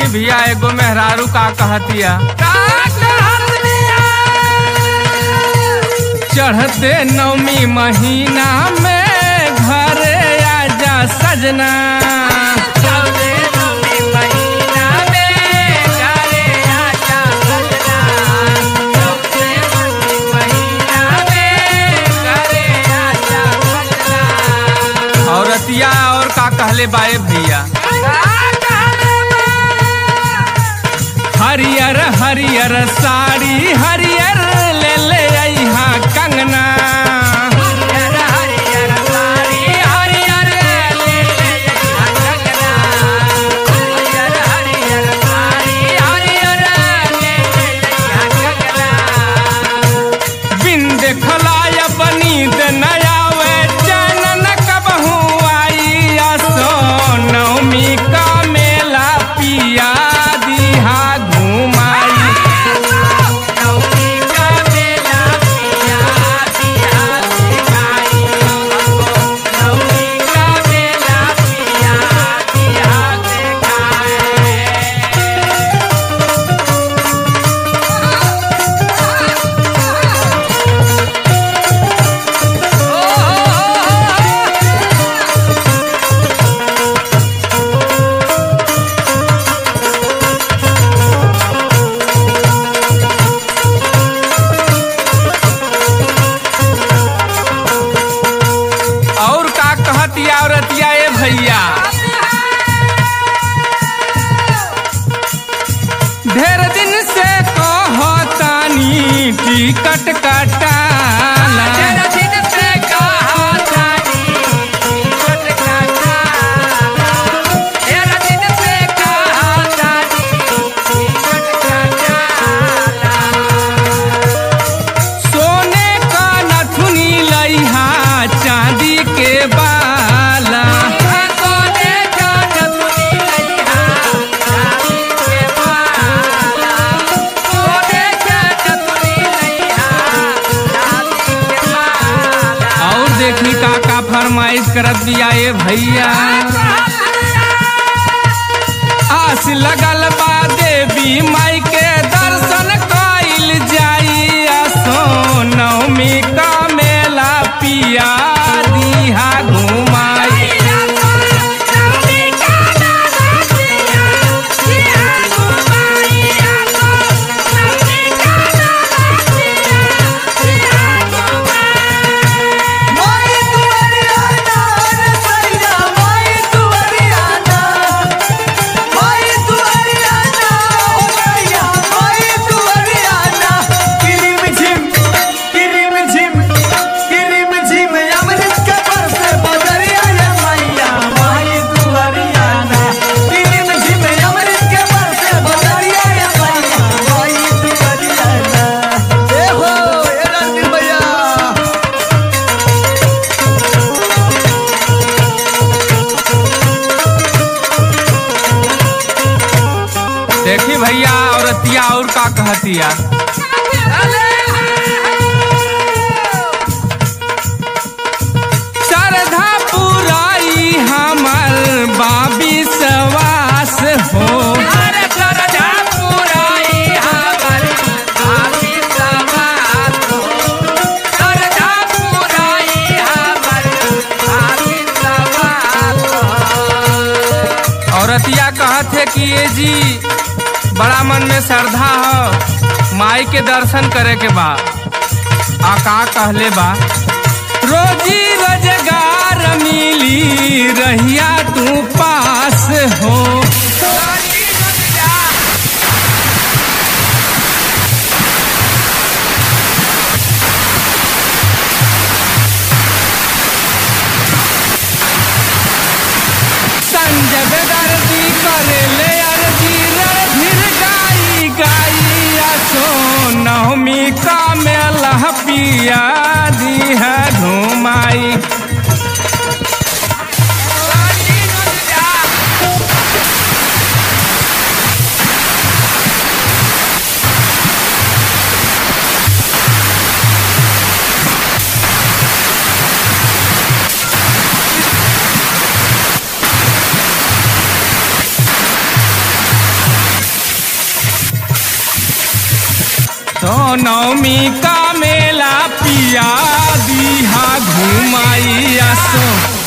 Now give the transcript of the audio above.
भैया एगो मेहरारू का कहतिया चढ़ते नौमी महीना में घरे आजा सजना औरतिया और का कहले बाए भैया हरियर हरियर साड़ी हरियर ले ले अइहा कंगना बिन देखलाय बनी दे नयावे चैनन कबहू आई असो नवमी का मेला पिया दिहा घुमाई और का कहतिया औरतिया ए भैया ढेर दिन से कहतानी टिकट कटाला सोने का नथुनी लइहा चांदी के बाला और देखी का का फरमाइश करत दिया ए भैया आस लगल बा देवी माई के दर्शन कइल जाई असो नवमी का मेला पिया दिहा घुमाई देखी भैया औरतिया और का कहतिया श्रद्धा पुराई हमर बाबी सवास हो औरतिया कहत है कि ये जी बड़ा मन में श्रद्धा हो माई के दर्शन करे के बा आ का कहले बा रोजी रोजगार मिली रहिया तू पास हो संजय दर्दी करे ले अर्जी रणधीर गाई गाई असो नवमी का मेला पिया दी है घुमाई असो नवमी का मेला पिया दीहा घुमाई असो